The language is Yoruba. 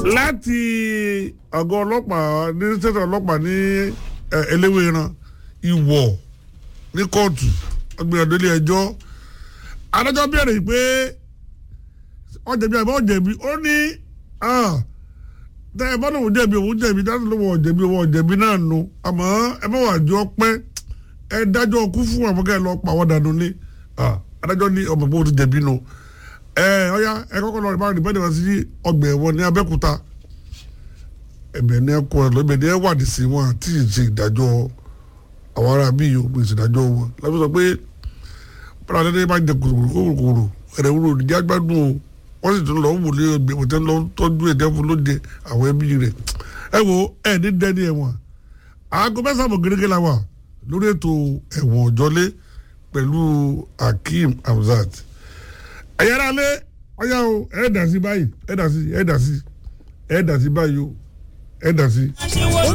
láti àgọ́ ọlọ́pàá ní sẹ́tọ̀ ọlọ́pàá ní eléwéran ìwọ̀ ní kóòtù ọgbìyànjú ilé ẹjọ́ adájọ́ bẹ̀rẹ̀ pé ọ̀jẹ̀bi àbí ọ̀jẹ̀bi ó ní tẹ ẹ bá lóun jẹ̀bi òun jẹ̀bi dáná lóun ọ̀jẹ̀bi òun ọ̀jẹ̀bi náà nu àmọ́ ẹ bá wà jọ pẹ́ ẹ dájọ́ kú fún àwọn kẹ́ ẹ lọ pa àwọn dànù ní adájọ́ ní ọmọ bó ti jẹ̀bi nu ẹ ọ̀ya ẹ kọ́kọ́ lọ ìbára ìbára ìbára sí ọgbà ẹ̀wọ̀n ní Abẹ́òkúta ẹ̀bẹ̀ ní ẹ̀kọ́ ẹ̀ lọ́bẹ̀ ní ẹ̀wádìí sí wọn àti ìṣe ìdájọ́ àwọn ará bíi yòó pèsè ìdájọ́ wọn lábẹ́ sọ pé bọ́lá adé bá jẹ kòkòrò ẹ̀rẹ̀ wúlò ìdíjà gbádùn o wọ́n sì tún lọ wò lé ọgbẹ́ òtẹ́ lọ tọ́jú ẹ̀jẹ̀ fún lóde àwọn ẹbí rẹ̀ ẹ wo ẹ ní dẹ́ni ẹ̀wọ̀n aago mẹ́sàn-án gẹ́gẹ́ la wà lórí ètò ẹ̀wọ̀n ọ̀jọ́lé pẹ̀lú Hakeem Hamzat ẹ̀yẹ́rẹ́ alẹ́ ọ̀yá o ẹ̀ dà sí báyìí ẹ̀ dà sí ẹ̀ dà sí ẹ̀ dà sí báyìí o ẹ̀ dà sí.